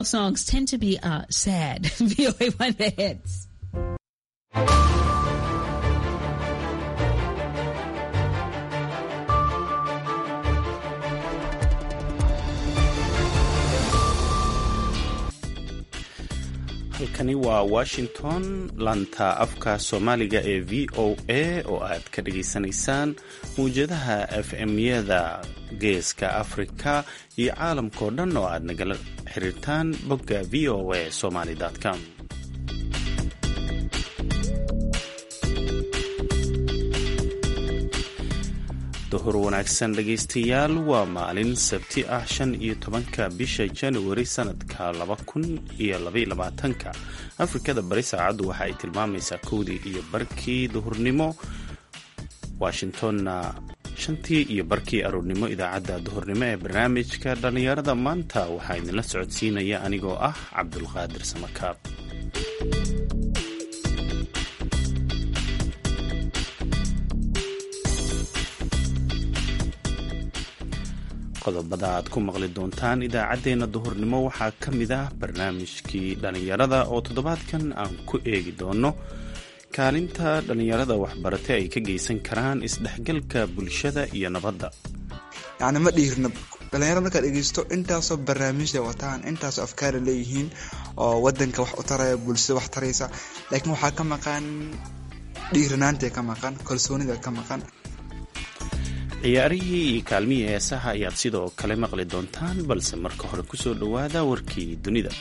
songs tend to be uh, sad. VOA One The Hits. halkani waa washington laanta afka soomaaliga ee v o a oo aad ka dhageysanaysaan mawjadaha f m-yada geeska afrika iyo caalamkao dhan oo aad nagala xiriirtaan bogga v o a somaly com duhur wanaagsan dhegaystayaal waa maalin sabti ah shan iyo tobanka bisha januari sanadka laba kun iyo labayolabaatanka afrikada bari saacaddu waxa ay tilmaamaysaa kowdii iyo barkii duhurnimo washingtonna shantii iyo barkii aroornimo idaacadda duhurnimo ee barnaamijka dhallinyarada maanta waxaa idinla socodsiinaya anigoo ah cabdulqaadir samakaab qodobada aad ku maqli doontaan idaacaddeenna duhurnimo waxaa ka mid ah barnaamijkii dhallinyarada oo toddobaadkan aan ku eegi doono kaalinta dhallinyarada waxbarate ay ka geysan karaan isdhexgalka bulshada iyo nabadda yacni ma dhiirna dhalinyarada markaad dhegeysto intaasoo barnaamijda wataan intaasoo afkaara leeyihiin oo wadanka wax u taraya bulshada wax taraysa laakiin waxaa ka maqan dhiiranaanta ka maqan kalsoonida ka maqan ciyaarihii iyo kaalmihii heesaha ayaad sidoo kale maqli doontaan balse marka hore kusoo dhowaada warkii dunida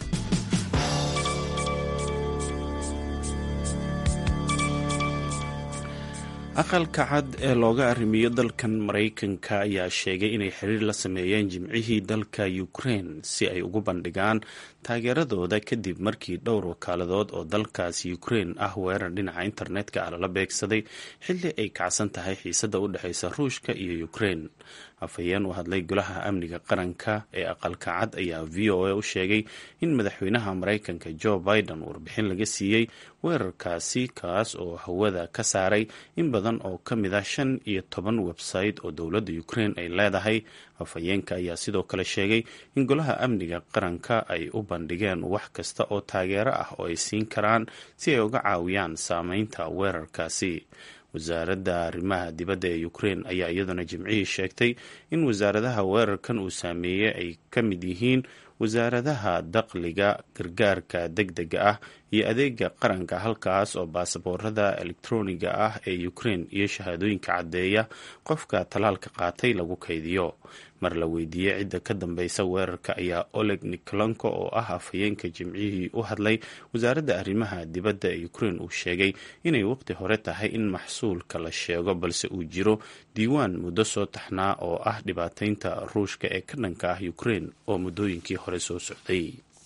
aqalka cad ee looga arrimiyo dalkan maraykanka ayaa sheegay inay xiriir la sameeyeen jimcihii dalka ukraine si ay ugu bandhigaan taageeradooda kadib markii dhowr wakaaladood oo dalkaasi ukraine ah weerar dhinaca internetka ah lala beegsaday xilli ay kacsan tahay xiisadda u dhexeysa ruushka iyo ukraine afhayeen u hadlay golaha amniga qaranka ee aqalka cad ayaa v o a u sheegay in madaxweynaha maraykanka joe biden warbixin laga siiyey weerarkaasi kaas oo hawada ka saaray in badan oo ka mid ah shan iyo toban website oo dowladda ukraine ay leedahay afhayeenka ayaa sidoo kale sheegay in golaha amniga qaranka ay u bandhigeen wax kasta oo taageero ah oo ay siin karaan si ay uga caawiyaan saameynta weerarkaasi wasaaradda arrimaha dibadda ee ukraine ayaa iyaduna jimcihii sheegtay in wasaaradaha weerarkan uu saameeyey ay ka mid yihiin wasaaradaha dakhliga gargaarka deg dega ah iyo adeega qaranka halkaas oo baasaboorada elektroniga ah ee ukraine iyo shahaadooyinka caddeeya qofka talaalka qaatay lagu kaydiyo mar la weydiiyey cidda ka dambeysa weerarka ayaa oleg nikolanko oo ah afhayeenka jimcihii u hadlay wasaaradda arrimaha dibadda ee ukraine uu sheegay inay waqti hore tahay in maxsuulka la sheego balse uu jiro diiwaan muddo soo taxnaa oo ah dhibaateynta ruushka ee ka dhanka ah ukraine oo muddooyinkii hore soo socday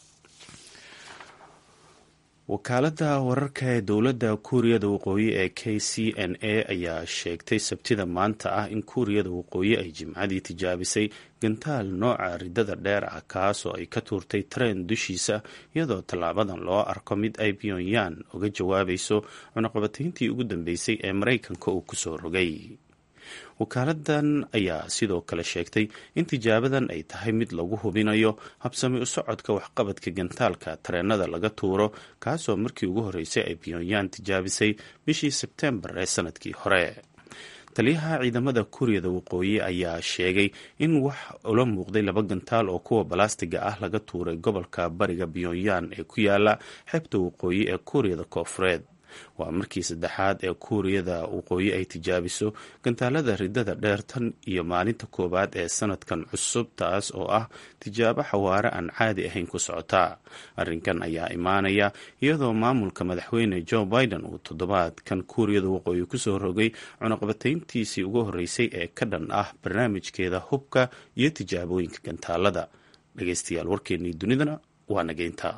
wakaaladda wararka ee dowladda kuuriyada waqooyi ee k c n a ayaa sheegtay sabtida maanta ah in kuuriyada waqooyi ay jimcadii tijaabisay gantaal nooca ridada dheer ah kaas oo ay ka tuurtay tareen dushiisa iyadoo tallaabadan loo arko mid ay pyonyan uga jawaabayso cunaqabatayntii ugu dambeysay ee maraykanka uu kusoo rogay wakaaladan ayaa sidoo kale sheegtay in tijaabadan ay tahay mid lagu hubinayo habsami u socodka waxqabadka gantaalka tareenada laga tuuro kaasoo markii ugu horreysay ay pyonyan tijaabisay bishii sebtembar ee sanadkii hore taliyaha ciidamada kuuriyada waqooyi ayaa sheegay in wax ula muuqday laba gantaal oo kuwa balastiga ah laga tuuray gobolka bariga pyonyan ee ku yaala xeebta waqooyi ee kuuriyada koofureed waa markii saddexaad ee kuuriyada waqooyi ay tijaabiso gantaalada ridada dheer tan iyo maalinta koowaad ee sanadkan cusub taas oo ah tijaabo xawaare aan caadi ahayn ku socota arrinkan ayaa imaanaya iyadoo maamulka madaxweyne joe biden uu toddobaadkan kuuriyada waqooyi kusoo rogay cunaqabatayntiisii ugu horreysay ee ka dhan ah barnaamijkeeda hubka iyo tijaabooyinka gantaalada dhegeystayaal warkeennii dunidana waa nageynta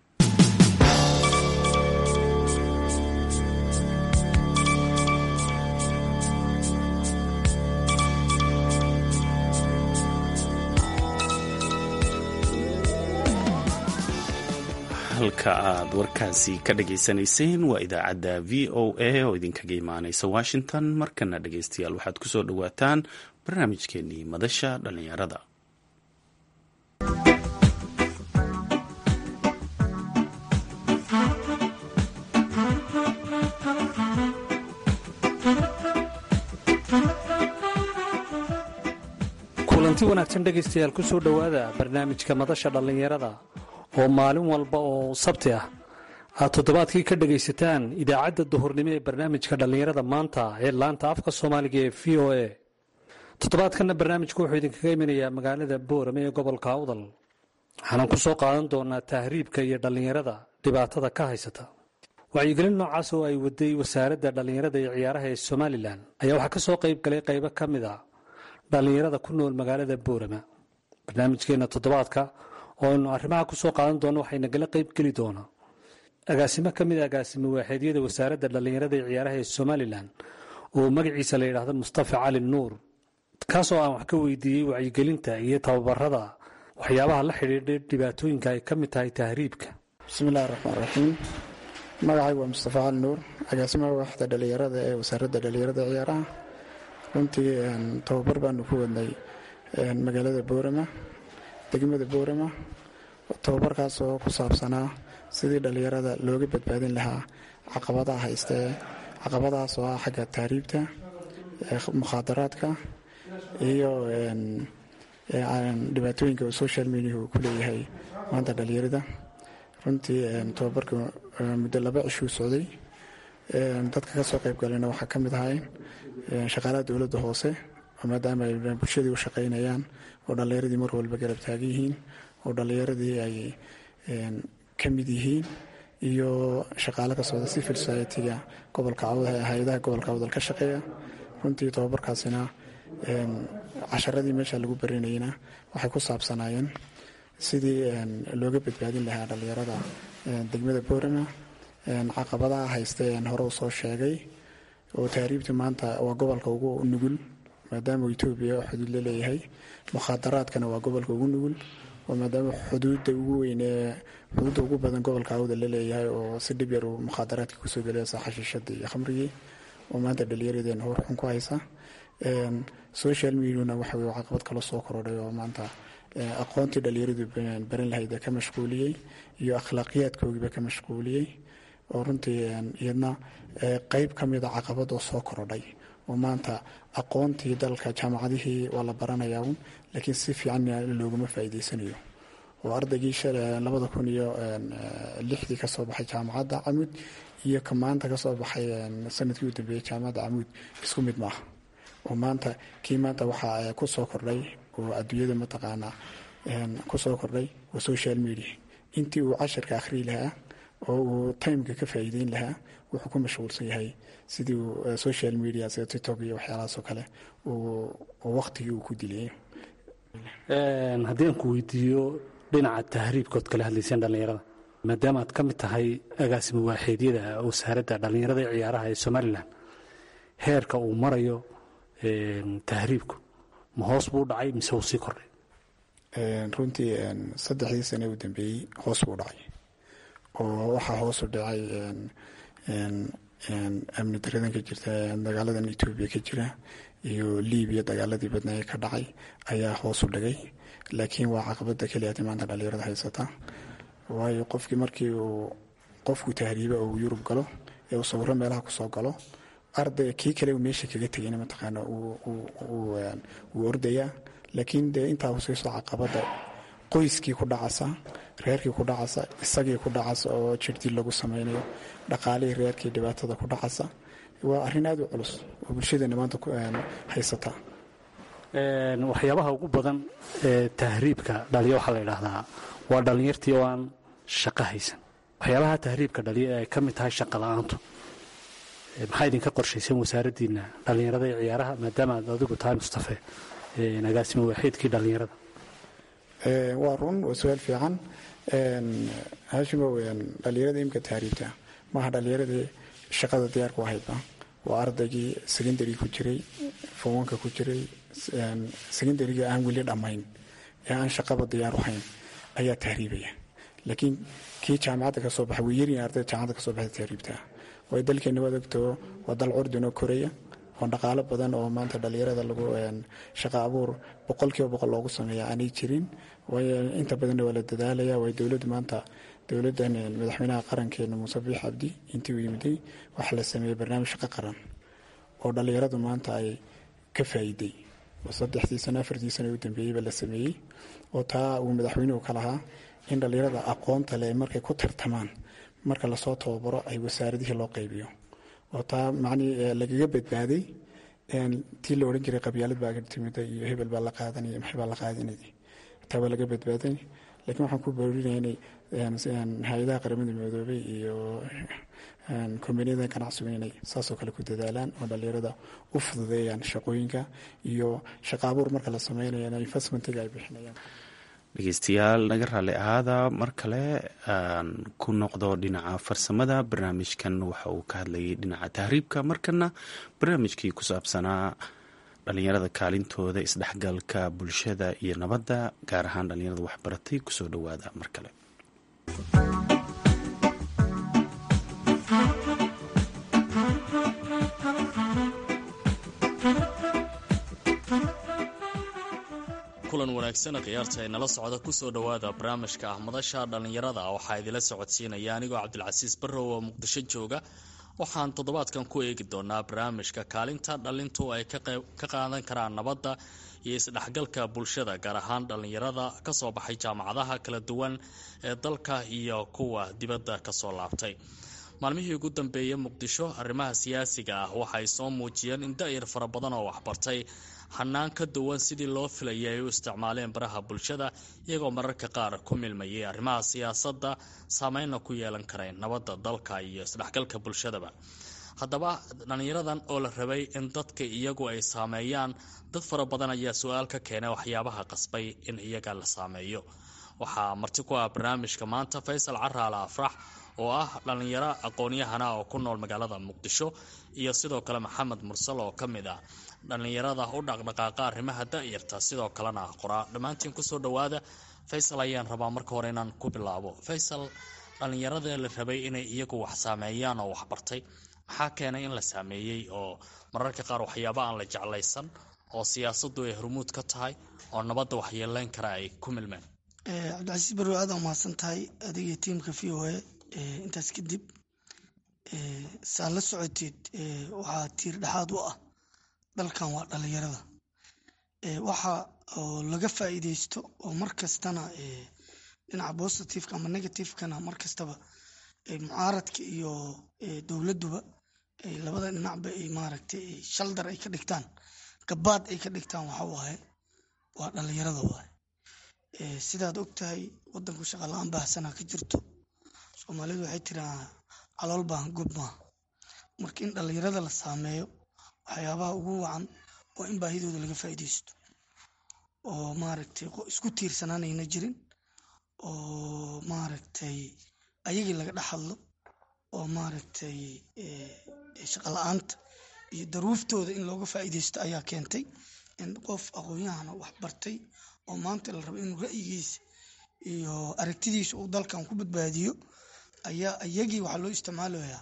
halka aad warkaasi ka dhageysanayseen waa idaacadda v o a oo idinkaga imaaneysa washington markana dhegeystayaal waxaad kusoo dhowaataan barnaamijkeenii madasha dhallinyarada kulanti wanaagsan dhegaystayaal ku soo dhowaada barnaamijka madasha dhallinyarada oo maalin walba oo sabti ah aad toddobaadkii ka dhegaysataan idaacadda duhurnimo ee barnaamijka dhallinyarada maanta ee laanta afka soomaaliga ee v o a toddobaadkanna barnaamijku wuxuu idinkaga imanayaa magaalada boorame ee gobolka awdal waxaanan ku soo qaadan doonaa tahriibka iyo dhallinyarada dhibaatada ka haysata wacyigelin noocaas oo ay waday wasaaradda dhallinyarada iyo ciyaaraha ee somalilan ayaa waxaa ka soo qayb galay qaybo ka mid a dhallinyarada ku nool magaalada boorama barnaamijkeenna toddobaadka oo aynu arrimaha ku soo qaadan doono waxay nagala qayb geli doonaa agaasimo ka mid a agaasimo waaxeedyada wasaaradda dhallinyarada iyo ciyaaraha ee somalilan oo magaciisa la yidhaahdo mustafa cali nuur kaasoo aan wax ka weydiiyey wacyigelinta iyo tababarada waxyaabaha la xidhiidha dhibaatooyinka ay ka mid tahay tahriibka bismillahi raxmaan raxiim magacaygu waa mustafa cali nuur agaasimaha waaxda dhallinyarada ee wasaaradda dhallinyarada ciyaaraha runtii tababar baanu ku wadnay magaalada boorama degmada boorama tababarkaas oo ku saabsanaa sidii dhallinyarada looga badbaadin lahaa caqabadaha haystee caqabadahaas oo ah xagga tahriibta mukhaadaraadka iyo dhibaatooyinka social mediahu uu ku leeyahay maanta dhallinyarada runtii tababarka muddo laba cishuu socday dadka ka soo qayb galayna waxaa ka mid ahay shaqaalaha dowladda hoose oo maadaama ay bulshadii u shaqaynayaan oo dhallinyaradii mar walba garab taagan yihiin oo dhallinyaradii ay ka mid yihiin iyo shaqaale ka socda civil society-ga gobolka hay-adaha gobolka awdal ka shaqeeya runtii tababarkaasina casharadii meesha lagu barinayna waxay ku saabsanaayeen sidii looga badbaadin lahaa dhallinyarada degmada boorama caqabadaha haystee hore u soo sheegay oo tahriibta maanta waa gobolka ugu nugul maadaama etoobiya xuduud la leeyahay mukhaadaraadkana waa gobolka ugu nugul oo maadaama xuduudda ugu weyn ee xuduudda ugu badan gobolka awda la leeyahay oo si dhib yar uu mukhaadaraadka kusoo gelaysa xashiishadii iyo khamrigii oo maanta dhallinyaradeen hor xun ku haysa social mediana waxa weye caqabad kala soo korodhay oo maanta aqoontii dhallinyaradu baran lahayd ka mashquuliyey iyo akhlaaqiyaadkoogiiba ka mashquuliyey oo runtii iyadna qeyb ka mida caqabad oo soo korodhay oo maanta aqoontii dalka jaamacadihii waa la baranayaa un laakiin si fiican looguma faa'iideysanayo oo ardaygii labada kun iyo lixdii kasoo baxay jaamacadda camuud iyo ka maanta kasoo baxay sanadkii u dambeeyey jaamacadda camuud isku mid maaha oo maanta kii maanta waxaa ku soo kordhay oo adduunyada mataqaanaa ku soo kordhay waa social media intii uu casharka akhriyi lahaa oo uu timeka ka faa'iideyn lahaa wuxuu ku mashquulsan yahay sidii uu social media sida tiktok iyo waxyaalahaasoo kale uu waqtigii uu ku diliyay haddii aan ku weydiiyo dhinaca tahriibkood kala hadlayseen dhallinyarada maadaama aad ka mid tahay agaasimo waaxeedyada wasaaradda dhallinyarada ee ciyaaraha ee somalilan heerka uu marayo tahriibku ma hoos buu dhacay mise uu sii kordhay runtii saddexdii sane u dambeeyey hoos buu dhacay oo waxaa hoosu dhacay amni daradan ka jirta dagaaladan etoobiya ka jira iyo libiya dagaaladii badnaaye ka dhacay ayaa hoosu dhigay laakiin waa caqabada keliyaati maanta dhallinyarada haysata waayo qofkii markii uu qofku tahriiba oo uu yurub galo ee uu sawiro meelaha kusoo galo arday kii kale uu meesha kaga tegayna mataqaana wuu ordayaa laakiin dee intaa huseyso caqabada qoyskii ku dhacasa reerkii ku dhacasa isagii ku dhacasa oo jirdii lagu sameynayo dhaqaalihii reerkii dhibaatada ku dhacasa waa arrin aada u culus oo bulshadeena maanta haysata waxyaabaha ugu badan ee tahriibka dhaliya waxaa la yidhaahdaa waa dhallinyartii oo aan shaqo haysan waxyaabaha tahriibka dhaliya ee ay ka mid tahay shaqa la-aantu maxaa idinka qorshaysan wasaaraddiina dhallinyarada ee ciyaaraha maadaama aad adigu tahay mustafe agaasimo waaxiidkii dhallinyarada waa run waa su-aal fiican hashimo dhallinyarada imika tahriibta maaha dhallinyaradii shaqada diyaarku ahaydba waa ardaygii secondary ku jiray fowanka ku jiray secondaryga aan weli dhammayn ee aan shaqaba diyaaru hayn ayaa tahriibaya laakiin kii jaamacadda ka soo baxay way yaryihin ardayda jaamacadda ka soo baxay tahriibta way dalkeena waad ogtoo waa dal curdinoo koraya oo dhaqaalo badan oo maanta dhallinyarada lagu shaqo abuur boqolkiiba boqol loogu sameeya aanay jirin waayo inta badanna waa la dadaalaya waayo dowladda maanta dowladdan madaxweynaha qarankeena muuse biix cabdi intii uu yimiday waxaa la sameeyey barnaamij shaqo qaran oo dhallinyaradu maanta ay ka faa'iiday oo saddexdii sano afartii sano u dambeeyeyba la sameeyey oo taa uu madaxweynuhu ka lahaa in dhallinyarada aqoonta leh markay ku tartamaan marka lasoo tababaro ay wasaaradihii loo qaybiyo oo taa macnii lagaga badbaaday tii la odhan jiray qabyaalad baa timida iyo hebel baa la qaadanaya maxay baa la qaadanaya taa waa laga badbaaday laakiin waxaan ku boorinaya inay hay-adaha qaramada midoobay iyo kombaniyada ganacsigu inay saasoo kale ku dadaalaan oo dhallinyarada u fududeeyaan shaqooyinka iyo shaqaabuur marka la sameynayo investmentiga ay bixinayaan dhegeystayaal naga raalli ahaada mar kale aan ku noqdo dhinaca farsamada barnaamijkan waxa uu ka hadlayay dhinaca tahriibka markana barnaamijkii ku saabsanaa dhalinyarada kaalintooda isdhexgalka bulshada iyo nabadda gaar ahaan dhalinyarada waxbaratay kusoo dhowaada mar kale kulan wanaagsan khiyaarta ay nala socda kusoo dhowaada barnaamijka ah madasha dhallinyarada waxaa idila socodsiinaya anigoo cabdilcasiis barrow oo muqdisho jooga waxaan toddobaadkan ku eegi doonaa barnaamijka kaalinta dhalintu ay ka qaadan karaan nabadda iyo isdhexgalka bulshada gaar ahaan dhallinyarada kasoo baxay jaamacadaha kala duwan ee dalka iyo kuwa dibadda kasoo laabtay maalmihii ugu dambeeyey muqdisho arrimaha siyaasiga ah waxaay soo muujiyeen in da-yar fara badan oo waxbartay hanaan ka duwan sidii loo filayay ay u isticmaaleen baraha bulshada iyagoo mararka qaar ku milmayay arrimaha siyaasadda saameynna ku yeelan kareen nabadda dalka iyo isdhexgalka bulshadaba haddaba dhallinyaradan oo la rabay in dadka iyagu ay saameeyaan dad fara badan ayaa su-aal ka keenay waxyaabaha qasbay in iyaga la saameeyo waxaa marti ku ah barnaamijka maanta faysal caraala afrax oo ah dhallinyaro aqoon-yahana oo ku nool magaalada muqdisho iyo sidoo kale maxamed mursal oo ka mid ah dhallinyarada u dhaqdhaqaaqa arrimaha da-yarta sidoo kalena qoraa dhammaantiin kusoo dhowaada faysal ayaan rabaa marka hore inaan ku bilaabo faysal dhallinyarada la rabay inay iyagu wax saameeyaan oo waxbartay maxaa keenay in la saameeyey oo mararka qaar waxyaaba aan la jeclaysan oo siyaasaddu ay hormuud ka tahay oo nabadda waxyeeleyn kara ay ku milmeen cabdicasiis barrow aad mahadsan tahay adiga tiimka v o a intaas kadib saa la socoteed waxaa tiir dhexaad u ah dalkan waa dhalinyarada waxa oo laga faa'iideysto oo mar kastana dhinaca positiveka ama negativekana mar kastaba mucaaradka iyo dowladduba labada dhinacba ay maaragtay shaldar ay ka dhigtaan gabaad ay ka dhigtaan waxa waaye waa dhalinyarada waaye sidaad og tahay wadanku shaqa la-aan baahsanaa ka jirto soomaalidu waxay tiraa calool baan gob maaha marka in dhalinyarada la saameeyo waxyaabaha ugu wacan waa in baahidooda laga faa'iideysto oo maaragtay isku tiirsanaanayna jirin oo maaragtay ayagii laga dhex hadlo oo maaragtay shaqa la-aanta iyo daruuftooda in looga faa'iideysto ayaa keentay in qof aqoon-yahana wax bartay oo maanta la rabo inuu ra'yigiisa iyo aragtidiisa uu dalkan ku badbaadiyo ayaa iyagii waxaa loo isticmaalayaa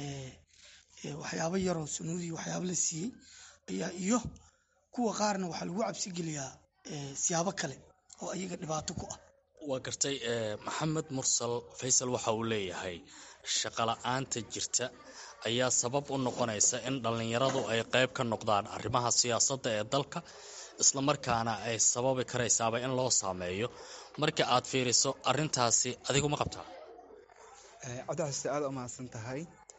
waxyaabo yaroo sanuudii waxyaabo la siiyey ayaa iyo kuwa qaarna waxaa lagu cabsi geliyaa siyaabo kale oo ayaga dhibaato ku ah waa gartay maxamed mursal faysal waxa uu leeyahay shaqala-aanta jirta ayaa sabab u noqonaysa in dhallinyaradu ay qayb ka noqdaan arrimaha siyaasadda ee dalka islamarkaana ay sababi karaysaaba in loo saameeyo marka aad fiiriso arintaasi adiguma qabtaa cabdicasiis aada u mahadsan tahay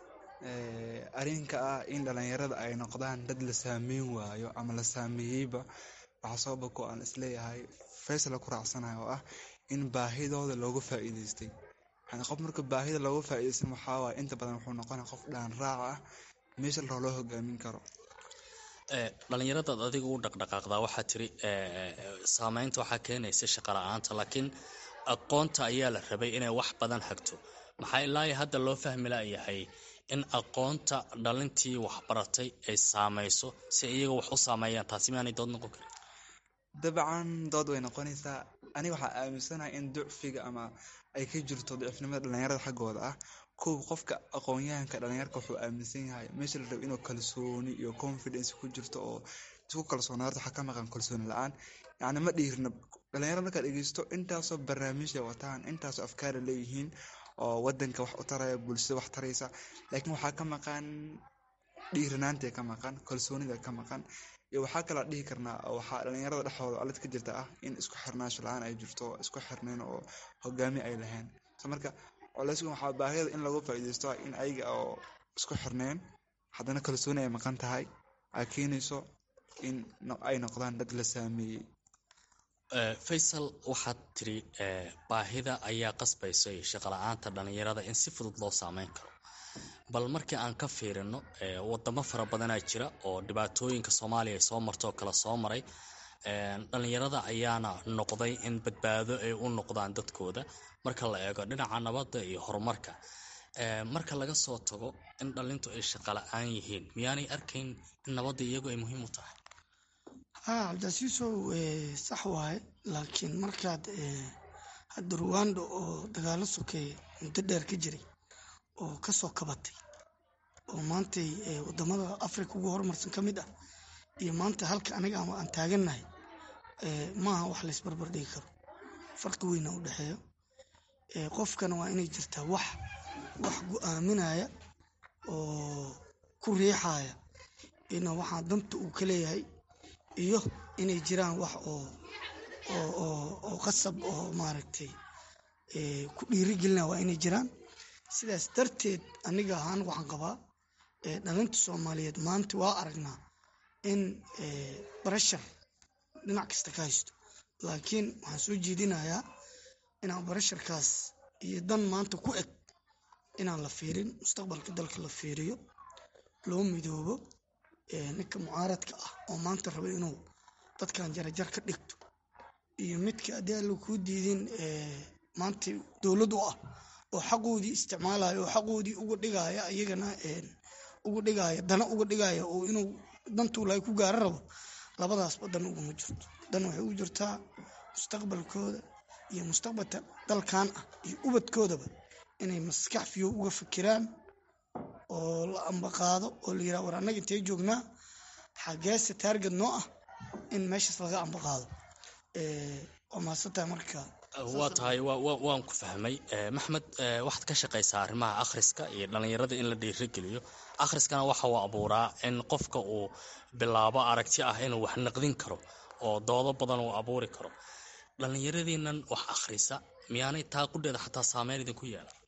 arrinka ah in dhalinyarada ay noqdaan dad la saameyn waayo ama la saameeyeyba waxaa sababa ko aan isleeyahay faysala ku raacsanayo oo ah in baahidooda looga faa'iideystay yani qof marka baahida looga faa'iideystan waxaa waaya inta badan wuxuu noqonaya qof dhaan raac ah meesha la rabo loo hogaamin karo dhalinyaradaad adiga u dhaqdhaqaaqdaa waxaa tiri saameynta waxaa keenaysa shaqa la-aanta laakiin aqoonta ayaa la rabay inay wax badan hagto maxaa ilaa hadda loo fahmi layahay in aqoonta dhalintii waxbaratay ay saameyso si iyaga wax u saameeyaan taasi miaanay dood noqon karin dabcan dood way noqonaysaa aniga waxaa aaminsanahay in ducfiga ama ay ka jirto ducifnimada dhalinyarada xaggooda ah kow qofka aqoon-yahanka dhalinyarka wuxuu aaminsan yahay meesha la rabo inuu kalsooni iyo confidence ku jirto oo isku kalsoonaarto waxaa ka maqan kalsooni la-aan yacni ma dhiirna dhalinyarada markaad dhegeysto intaasoo barnaamijya wataan intaasoo afkaara leeyihiin oo wadanka wax u taraya bulshada wax taraysa laakiin waxaa ka maqan dhiiranaanta ka maqan kalsoonida ka maqan iyo waxaa kaloo dhihi karnaa oo waxaa dhalinyarada dhexdooda alid ka jirta ah in isku xirnaansho la-aan ay jirto isku xirnayn oo hogaami ay lahayn so marka colaysku waxaa baahiyada in lagu faa'iidaysto in ayaga oo isku xirnayn haddana kalsooni ay maqan tahay ay keenayso in ay noqdaan dad la saameeyey faysal waxaad tiri baahida ayaa qasbaysay shaqala-aanta dhalinyarada in si fudud loo saameyn karo bal markii aan ka fiirino wadamo fara badanaa jira oo dhibaatooyinka soomaaliya ay soo marto oo kale soo maray dhalinyarada ayaana noqday in badbaado ay u noqdaan dadkooda marka la eego dhinaca nabadda iyo horumarka marka laga soo tago in dhalintu ay shaqala-aan yihiin miyaanay arkayn in nabadda iyagu ay muhiim u tahay haa cabdicasiisow sax waaye laakiin markaad hadda ruwanda oo dagaalo sokeeye muddo dheer ka jiray oo kasoo kabatay oo maantay wadamada africa ugu horumarsan ka mid ah iyo maanta halka aniga ama aan taagannahay maaha wax laysbarbar dhigi karo farqi weyna u dhexeeyo qofkana waa inay jirtaa wax wax go-aaminaya oo ku riixaya ina waxaa danta uu ka leeyahay iyo inay jiraan wax oo oo qasab oo maaragtay ku dhiirigelina waa inay jiraan sidaas darteed aniga ahaan waxaan qabaa dhalinta soomaaliyeed maanta waa aragnaa in barashar dhinac kasta ka haysto laakiin waxaan soo jeedinayaa inaan barasharkaas iyo dan maanta ku eg inaan la fiirin mustaqbalka dalka la fiiriyo loo midoobo ninka mucaaradka ah oo maanta raba inuu dadkan jarajar ka dhigto iyo midka haddii alla kuu diidin maanta dowlad u ah oo xaqoodii isticmaalaya oo xaqoodii uga dhigaya iyagana uga dhigaya dana uga dhigaya oo inuu dantuulahay ku gaara rabo labadaasba dan uguma jirto dan waxay ugu jirtaa mustaqbalkooda iyo mustaqbalka dalkan ah iyo ubadkoodaba inay maskax fiyo uga fikiraan oo la ambaqaado oo la yiraha war annaga intee joognaa xageese taarget noo ah in meeshaas laga ambaqaado waa mahadsantahay marka waa tahay waan ku fahmay maxmed waxaad ka shaqaysaa arrimaha akhriska iyo dhalinyarada in la dhiirigeliyo akhriskana waxa uu abuuraa in qofka uu bilaabo aragti ah inuu wax naqdin karo oo doodo badan uu abuuri karo dhallinyaradiinan wax akhrisa miyaanay taa qudheeda xataa saameyn idinku yeelan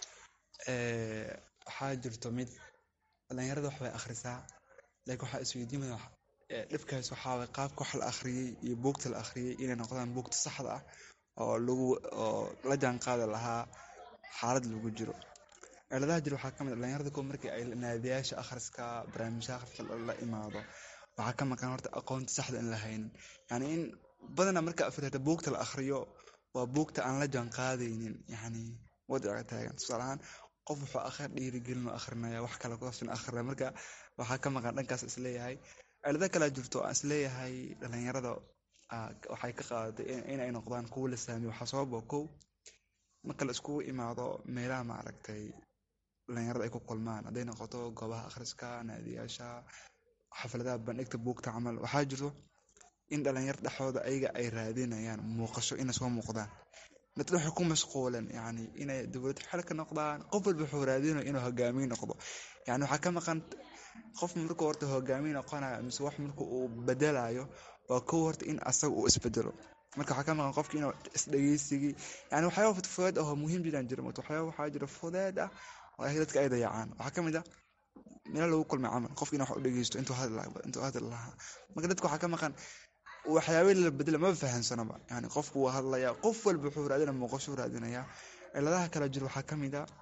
waxaa jirto mid dhalinyarada wax bay akhrisaa laakiin waxaa isweydiimaya dhibkaas waxaa qaabka wax la akhriyey iyo buugta la akhriyey inay noqdaan buugta saxda ah oo lagu oo la jaan qaadi lahaa xaalad lagu jiro ciladaha jira waxaa kamid dhalinyarada kuwa markii ay naadiyaasha akhriska barnaamijya akhriska la imaado waxaa ka maqan horta aqoonta saxda in la haynin yani in badana marka afirata buugta la akhriyo waa buugta aan la jaan qaadaynin yani wadica taagan tusaale ahaan qof wuxuu akhir dhiirigelin oo akhrinaya wax kale kusaabsan akhrinaya marka waxaa ka maqan dhankaas isleeyahay cilado kalaa jirto aan isleeyahay dhalinyarada waxay ka qaadatay inay noqdaan kuwa la saamiyo waxaa sababa kow marka la iskugu imaado meelaha maaragtay dhalinyarada ay ku kulmaan hadday noqoto goobaha akhriska naadiyaasha xafladaha bandhigta buugta camal waxaa jirto in dhalinyar dhexdooda ayaga ay raadinayaan muuqasho inay soo muuqdaan dadka waxay ku mashquulen yani inay dowlad xel ka noqdaan qof walba wuxuu raadinayo inuu hogaamiye noqdo yani waxaa ka maqan qof markuu horta hogaamiye noqonayo mise wax marka uu bedelayo waa kow horta in asaga uu isbedelo marka waxaa ka maqan qofki inuu isdhegeysigii yani waxyaaba fudeed ahoo muhiim jiraan jira marka waxyaaba waxaa jira fudeed ah oo dadka ay dayacaan waxaa kamid ah meelo lagu kulmay camal qofki in wax u dhegeysto intuu hadli lahaa marka dadka waxaa ka maqan waxyaaba la bedela maba fahansanaba yani qofku waa hadlaya qof walba wuxuu raadinaya muuqashuu raadinaya ciladaha kale jiro waxaa kamid a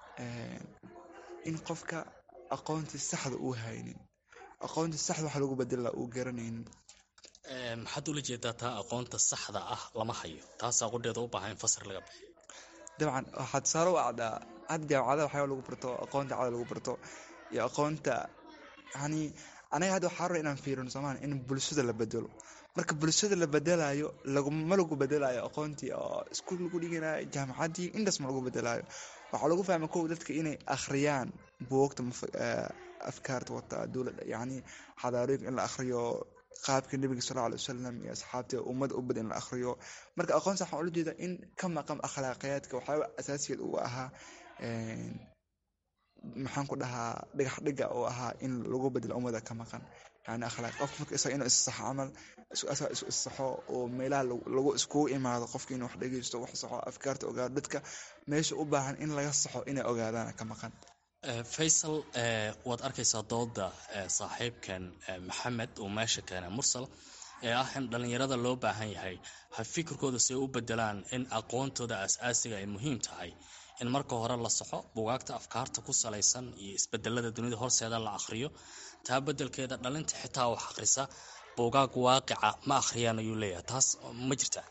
in qofka aqoontii saxda uu haynin aqoontii saxda wax lagu bedela uu garanaynin maxaad ula jeedaa taa aqoonta saxda ah lama hayo taasaa qudheeda u baahan in fasir laga bixiyo dabcan waxaa tusaale u acdaa hadda jaamacadaha waxyaaba lagu barto aqoonta cada lagu barto iyo aqoonta yani anaga hadda waxaa raba inaan fiirino soomaaliya in bulshada la bedelo marka bulshada la bedelayo laguma lagu bedelayo aqoontii oo iskuul lagu dhiganayo jaamacaddii intaas ma lagu bedelayo waxaa lagu fahma kow dadka inay akhriyaan buugta afkaarta wata dowladda yani xadaarooyinka in la akhriyo qaabka nebiga sal alay wasalam iyo asxaabta ummada ubad in la akhriyo marka aqoonta waxaan ula jeeda in ka maqan akhlaaqiyaadka waxyaaba asaasigeed uu ahaa maxaan ku dhahaa dhigax dhiga oo ahaa in lagu bedelo ummada ka maqan yani akhlaaq qofka marka isaga inuu issaxo camal isaga isu issaxo oo meelaha lagu iskugu imaado qofka inuu wax dhegeysto wax saxo afkaarta ogaado dadka meesha u baahan in laga saxo inay ogaadaan ka maqan faysal waad arkaysaa dooda saaxiibkan maxamed uu meesha keenay mursal ee ah in dhallinyarada loo baahan yahay ha fikirkooda si ay u bedelaan in aqoontooda aas-aasiga ay muhiim tahay in marka hore la saxo bugaagta afkaarta ku salaysan iyo isbedelada dunida horseeda la akhriyo taa bedelkeeda dhalinta xitaa wax akhrisa bugaag waaqica ma akhriyaan ayuu leeyahay taas ma jirtaa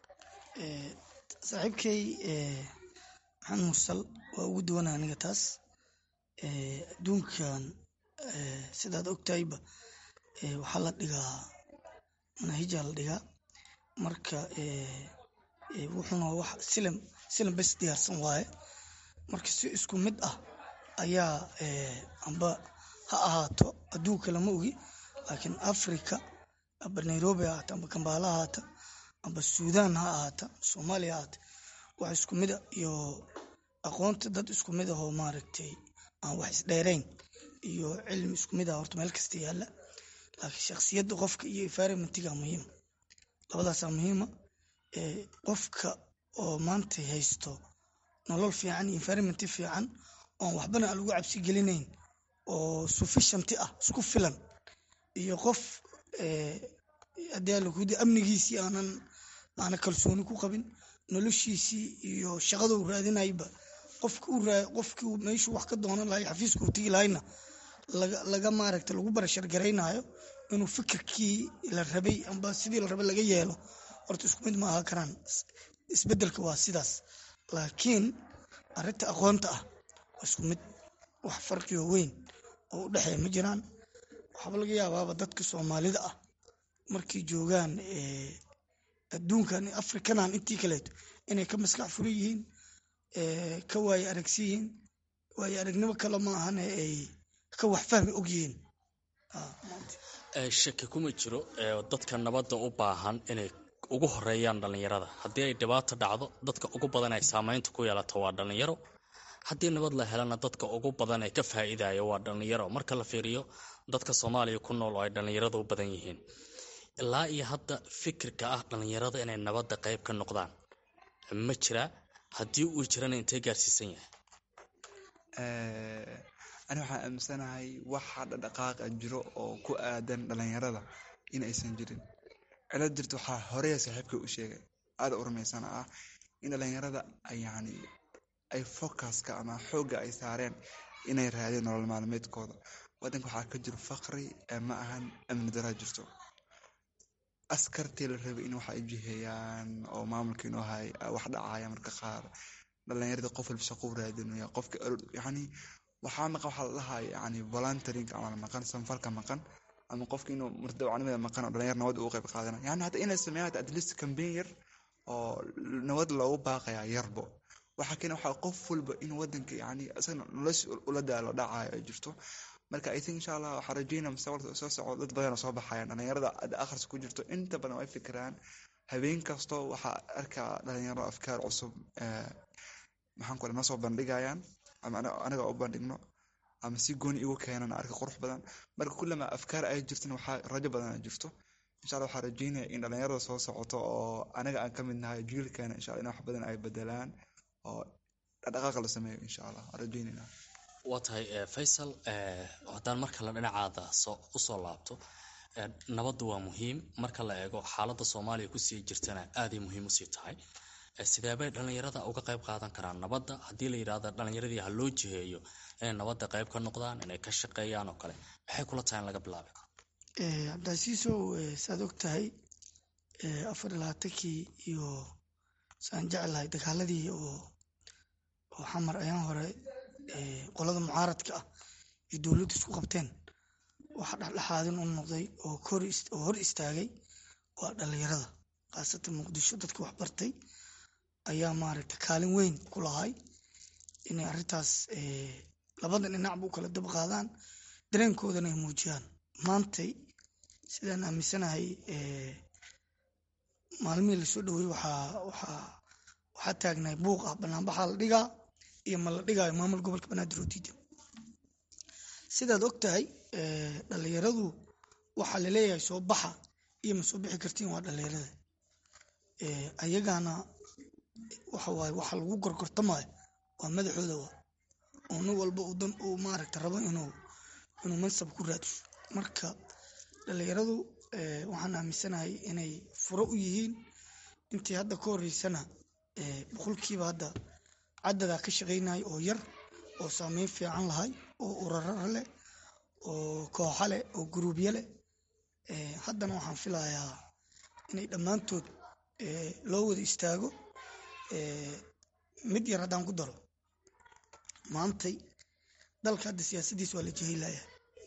saaxiibkay maxamed mursal waa ugu duwana aniga taas adduunkan sidaad ogtahayba waxaa la dhigaa manahijaa la dhigaa marka wuxuuna wax silam silam bes diyaarsan waaye marka si isku mid ah ayaa amba ha ahaato adduunka lama ogi laakiin africa amba nairobi ha ahaata amba kambaala ha ahaata amba suudan ha ahaata soomaaliya ha ahaata wax isku mida iyo aqoonta dad isku mid ahoo maaragtay aan wax isdheerayn iyo cilmi isku mid ah horta meel kasta yaalla laakiin shaksiyadda qofka iyo environmentiga muhiima labadaasaa muhiima qofka oo maanta haysto nolol fiican iyo environmenti fiican oon waxbana aan lagu cabsi gelinayn oo sufficienty ah isku filan iyo qof haddii alakuudi amnigiisii aanan aana kalsooni ku qabin noloshiisii iyo shaqada uu raadinayba qofka u raa qofkii meeshuu wax ka doonan lahay xafiiska uu tegi lahayna laga laga maaragta lagu barashar garaynayo inuu fikirkii la rabay amba sidii la rabay laga yeelo horta isku mid ma aha karaan isbedelka waa sidaas laakiin arrinta aqoonta ah waa isku mid wax farqioo weyn oo u dhexeeya ma jiraan waxaaba laga yaabaaba dadka soomaalida ah markay joogaan adduunkan afrikanan intii kaleeto inay ka maskax fura yihiin ka waaye aragsi yihiin waaye aragnimo kale ma ahane ay ka wax fahmi og yihiin shaki kuma jiro dadka nabadda u baahan inay ugu horeeyaan dhallinyarada haddii ay dhibaato dhacdo dadka ugu badan ay saameynta ku yeelato waa dhallinyaro haddii nabad la helana dadka ugu badan ee ka faa'iidaya waa dhallinyaro marka la fiiriyo dadka soomaaliya ku nool oo ay dhallinyarada u badan yihiin ilaa iyo hadda fikirka ah dhallinyarada inay nabadda qayb ka noqdaan ma jiraa haddii uu jirana intee gaarsiisan yahay ani waxaan aaminsanahay waxa dhaqdhaqaaqa jiro oo ku aadan dhalinyarada in aysan jirin cilad jirta waxaa horeya saaxiibka u sheegay aada u rumaysana ah in dhalinyarada yani ay focuska ama xoogga ay saareen inay raadeen nolol maalmeedkooda wadanka waxaa ka jiro faqri ma ahan amni daraa jirto askartii la rabay in waxa ay jiheeyaan oo maamulka inuu hay wax dhacaya marka qaar dhalinyarada qof walba shaqo u raadinaya qofka yani waxaa maqan waxaa la dhahaa yani voluntaring ama maqan sanfalka maqan ama qofka inuu murdawacnimada maqan oo dhalinyar nabad ugu qayb qaadana yani hata inay sameeyaan hata at least campaign yar oo nabad loogu baaqaya yarbo waxaa keena waxaa qof walba in wadanka yani isagana nolosha ula daalo dhacayo ay jirto marka i think insha allah waxaa rajeynaya mustaqbalka soo soco dad badan oo soo baxayaan dhalinyarada ad akhris ku jirto inta badan way fikiraan habeen kasto waxaa arkaa dhalinyaro afkaar cusub maxaan ku noo soo bandhigayaan ama anaga u bandhigno ama si gooni igu keenan arka qurux badan marka kullama afkaar ay jirtan waxaa rajo badan ay jirto insha allah waxaa rajeynaya in dhalinyarada soo socoto oo anaga aan ka mid nahay jiilkeena insha allah in wax badan ay bedelaan oo dhaqdhaqaaqa la sameeyo insha allah waan rajeynayna waa tahay faysal haddaan mar kale dhinacaada usoo laabto nabaddu waa muhiim marka la eego xaaladda soomaaliya kusii jirtana aaday muhiim usii tahay sideebay dhalinyarada uga qayb qaadan karaan nabadda haddii la yidhaahdo dhalinyaradii ha loo jiheeyo inay nabadda qayb ka noqdaan inay ka shaqeeyaan oo kale maxay kula tahay in laga bilaabi karo cabdicasiisow saad og tahay afar labaatankii iyo saan jeclahay dagaaladii oo oo xamar ayaan hore qolada mucaaradka ah iyo dowladdu isku qabteen waxa dhexdhexaadin u noqday oo oo hor istaagay waa dhalinyarada khaasatan muqdisho dadka wax bartay ayaa maaragta kaalin weyn ku lahay inay arrintaas labada dhinacba u kala dab qaadaan dareenkoodana ay muujiyaan maantay sidaan aaminsanahay maalmihii lasoo dhowey waxaa waxaa waxaa taagnahay buuq ah banaanbaxaa la dhigaa iyo ma la dhigaayo maamul gobolka banaadir oo diidan sidaad og tahay dhalinyaradu waxaa laleeyahay soo baxa iyo ma soo bixi kartiin waa dhalinyarada ayagaana waxawaaye waxa lagu gorgortamayo waa madaxooda wa oo nin walba dan uu maaragta rabo inuu inuu mansab ku raadso marka dhalinyaradu waxaan aaminsanahay inay furo u yihiin intii hadda ka horeysana boqolkiiba hadda cadadaa ka shaqaynaya oo yar oo saameyn fiican lahay oo urarara leh oo kooxa leh oo guruubya leh haddana waxaan filayaa inay dhammaantood loo wada istaago mid yar haddaan ku daro maantay dalka hadda siyaasadiis waa la jehilayaa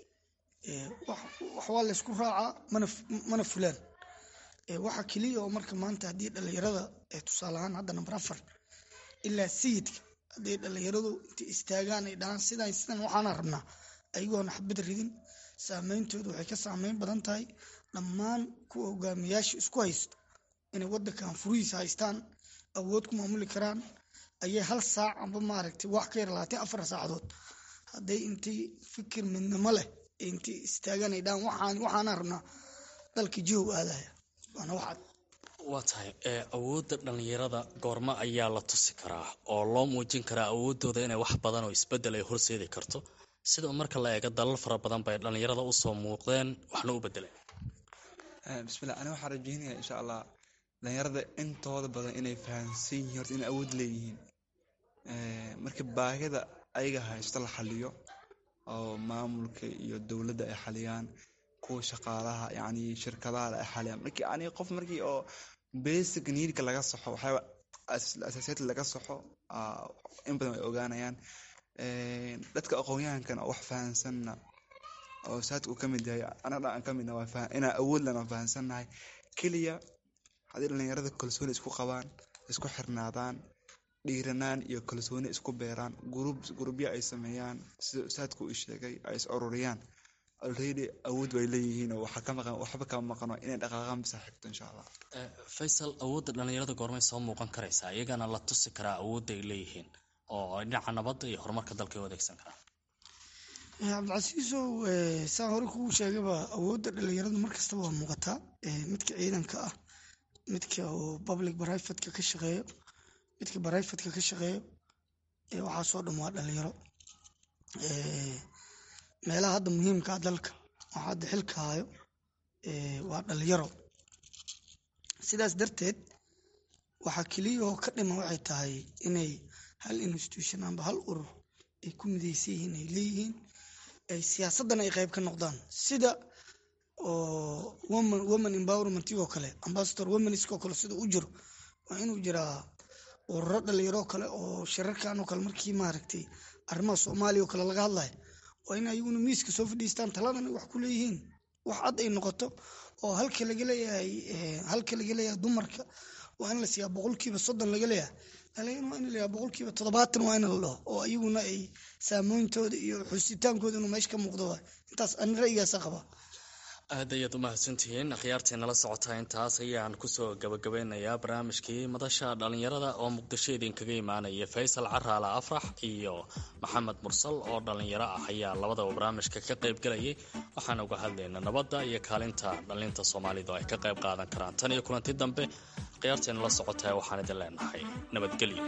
wax waa laysku raacaa mana mana fulaan waxa keliya oo marka maanta haddii dhalinyarada tusaale ahaan hadda number afar ilaa sayidka hadday dhalinyaradu intay istaagaan ay dhahaan sidan sidan waxaana rabnaa ayagoona xabad ridin saameyntoodu waxay ka saameyn badan tahay dhammaan kuwa hogaamiyaasha isku haysto inay wadankan furihiisa haystaan awood ku maamuli karaan ayay hal saac amba maaragtay wax ka yar labaatan afar saacadood hadday intay fikir midnimo leh intay istaagaan ay dhahaan waxaan waxaana rabnaa dalka jihow aadaya waana waxaad waa tahay awoodda dhallinyarada goormo ayaa la tusi karaa oo loo muujin karaa awoodooda inay wax badan oo isbedel ay horseedi karto sida marka la eego dalal fara badan bay dhallinyarada usoo muuqdeen waxna u bedeleen bismillah ani waxaan rajeynaya insha allah dhalinyarada intooda badan inay fahamsan yihiin horta inay awood leeyihiin marka baahida ayaga haysto la xaliyo oo maamulka iyo dowladda ay xaliyaan kuwa shaqaalaha yani shirkadaha ay xaliyaan markii ani qof markii oo basic needka laga saxo waxyaaba asaasiyada laga saxo in badan ay ogaanayaan dadka aqoonyahankan oo wax fahansanna oo saadka uu kamid yahay anaga aan kamidna waa inaa awood lana fahansannahay keliya haddii dhalinyarada kalsooni isku qabaan isku xirnaadaan dhiiranaan iyo kalsooni isku beeraan gurub gurubyo ay sameeyaan sida saadka uu sheegay ay is ururiyaan already awood way leeyihiin oo waxaa ka maqan waxba kama maqano inay dhaqaaqaan bisa xigto insha allah faysal awoodda dhalinyarada goormay soo muuqan karaysaa iyagana la tusi karaa awoodda ay leeyihiin oo ay dhinaca nabadda iyo horumarka dalka ay u adeegsan karaan cabdicasiisow saa hore kugu sheegaba awoodda dhalinyaradu markastaba waa muuqataa midka ciidanka ah midka oo public brivatka ka shaqeeyo midka brivatka ka shaqeeyo waxaasoo dhan waa dhalinyaro meelaha hadda muhiimkaa dalka waxaa hadda xilka hayo waa dhalinyaro sidaas darteed waxaa keliya oo ka dhima waxay tahay inay hal institution amba hal urur ay ku mideysan yihiin ay leeyihiin siyaasaddan ay qayb ka noqdaan sida oo woman woman empowermentigoo kale ambassador womaniskoo kale sida u jiro waa inuu jiraa ururo dhalinyaroo kale oo shirarkan oo kale markii maaragtay arrimaha soomaaliya oo kale laga hadlayo waa in ayaguna miiska soo fadhiistaan taladan ay wax ku leeyihiin wax cad ay noqoto oo halka laga leeyahay halka laga leeyahay dumarka waa in la siiyaa boqolkiiba soddon laga leeyahay dhalinyarana waa in la leeyahay boqolkiiba toddobaatan waa in la dhaho oo ayaguna ay saamooyintooda iyo xusitaankooda inuu meesha ka muuqdo waay intaas ani ra'yigaasa qaba aad ayaad u mahadsantihiin akhyaartii nala socotaa intaas ayaan kusoo gabagabeynayaa barnaamijkii madasha dhalinyarada oo muqdisho idinkaga imaanaya faysal caraala afrax iyo maxamed mursal oo dhalinyaro ah ayaa labadaba barnaamijka ka qayb galayay waxaan uga hadlaynaa nabadda iyo kaalinta dhalinta soomaalidu ay ka qayb qaadan karaan tan iyo kulanti dambe akhyaartii nala socotaa waxaan idin leenahay nabadgelyo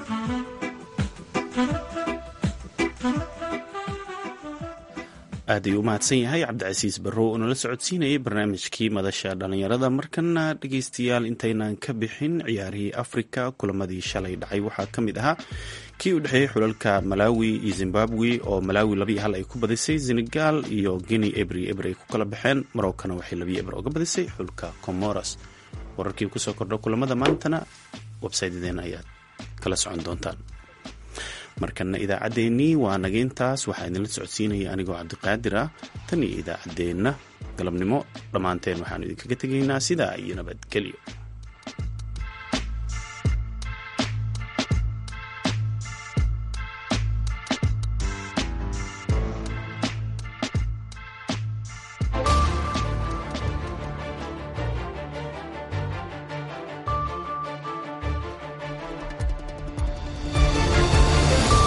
aad ayuu u mahadsan yahay cabdicasiis barrow oo nala socodsiinayay barnaamijkii madasha dhallinyarada markana dhegeystayaal intaynan ka bixin ciyaarihii afrika kulamadii shalay dhacay waxaa ka mid ahaa kii u dhexeeyey xulalka malawi iyo zimbabwe oo malawi labiyo hal ay ku badisay senegal iyo guinea ebri eber ay ku kala baxeen marookana waxay labiyo eber oga badisay xulka comoros wararkii kusoo kordha kulamada maantana websaytadeen ayaad kala socon doontaan markana idaacaddeenii waa nageyntaas waxaa idinla socodsiinaya anigoo cabdiqaadir ah tan iyo idaacaddeenna galabnimo dhammaanteen waxaanu idinkaga tegaynaa sidaa iyo nabadgelyo